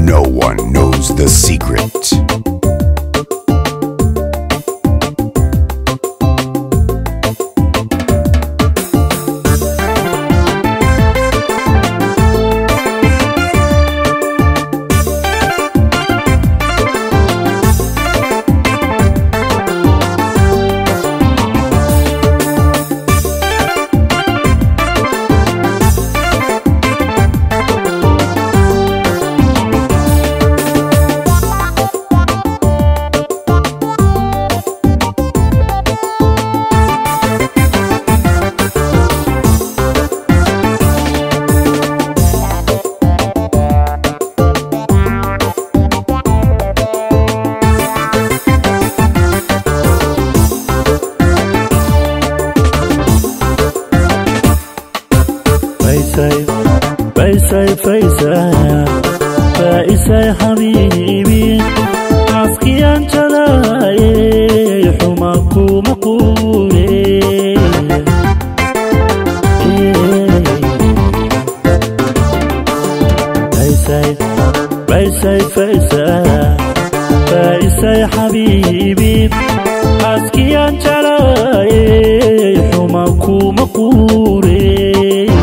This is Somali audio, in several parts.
No one knows the secret. فيسي فيسي فيسي فيسي حبيبي عسكي أنت لاي حماك مقولي فيسي فيسي فيسي فيسي حبيبي عسكي أنت لاي حماك مقولي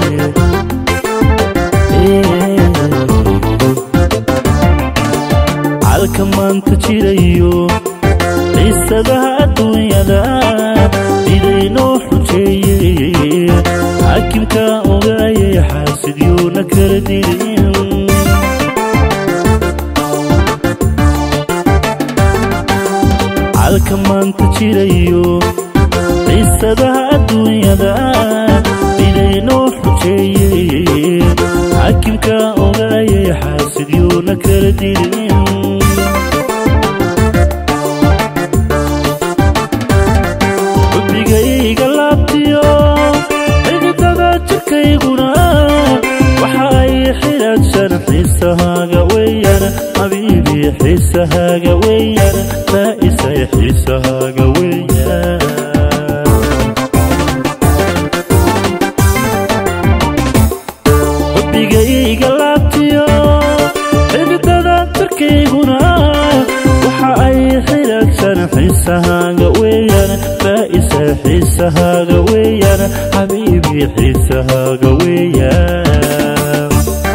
calka maanta jirayo qiisadaha adduunyada idaynoo xujeeyey xaakimka ogaayay xaasidyuuna kala dirin calka maanta jirayo qiisadaha adduunyada idaynoo xujeeyey xaakimka ogaayay xaasidyuuna kala dirin xubigayga laabtiyo xididada jirkayguna waxa ay xidhaadsan xiisahaaga weeyaan xabiibi xiisahaaga weeyaan faaisay xiisahaaga weeyaan xubigayga laabtiyo xididada jirkayguna waxa ay xidhaadsan xiisahaaga weeyaan faaisa xiisahaaga weeyaan xabiibi xiisahaaga weeyaan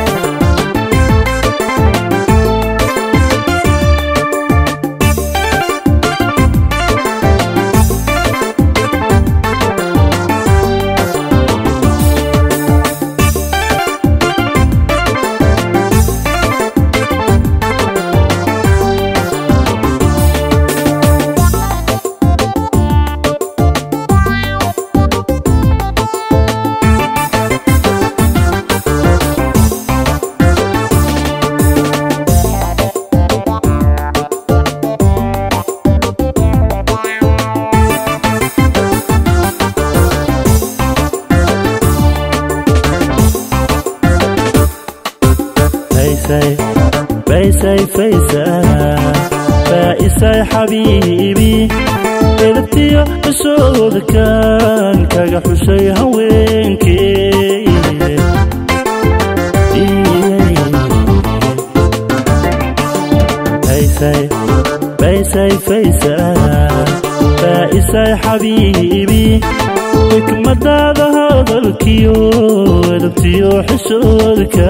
فيسي فيسي فيسي فايسي حبيبي edabtiyo cusooda kan kaga xushay haweenkii faysay faysay faysay faaisay xabiibi xikmadaada hadalkiyo edabtiyo xusoodka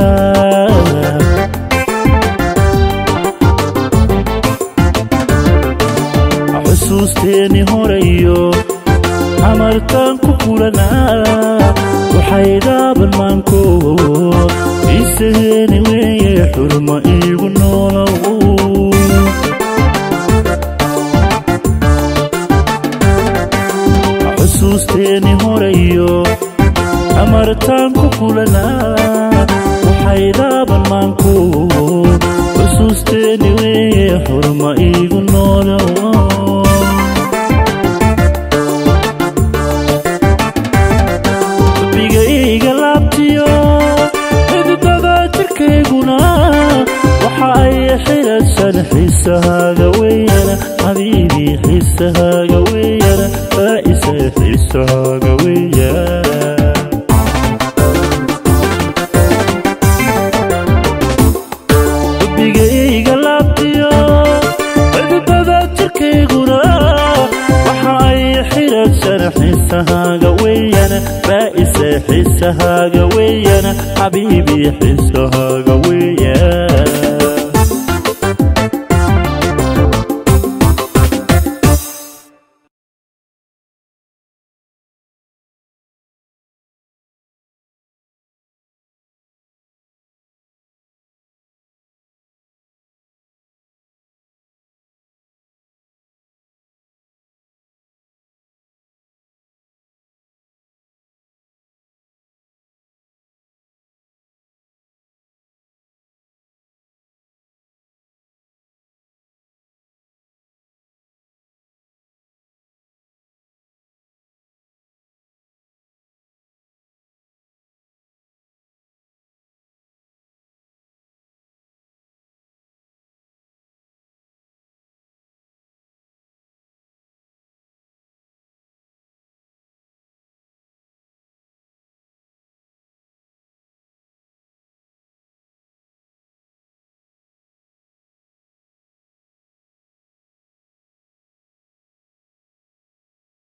xusuusteeni horayo amartaan ku kulanaa waxay dhaaban maanko isageeni weeye xurma iigu noolow xusuusteeni horayo amartaan ku kulanaa waxay dhaaban maanko xusuusteeni weeye xurma iigu noolow bigayga laabtiyo xididada jirkayguna waxa ay xidhadsan xiisahaaga weeyaan xabiibi xiisahaaga weeyaan faaisa xiisahaaga weeyaan xubigay xisahaaga weeyana faa'ise xisahaaga weeyana xabiibi xisahaaga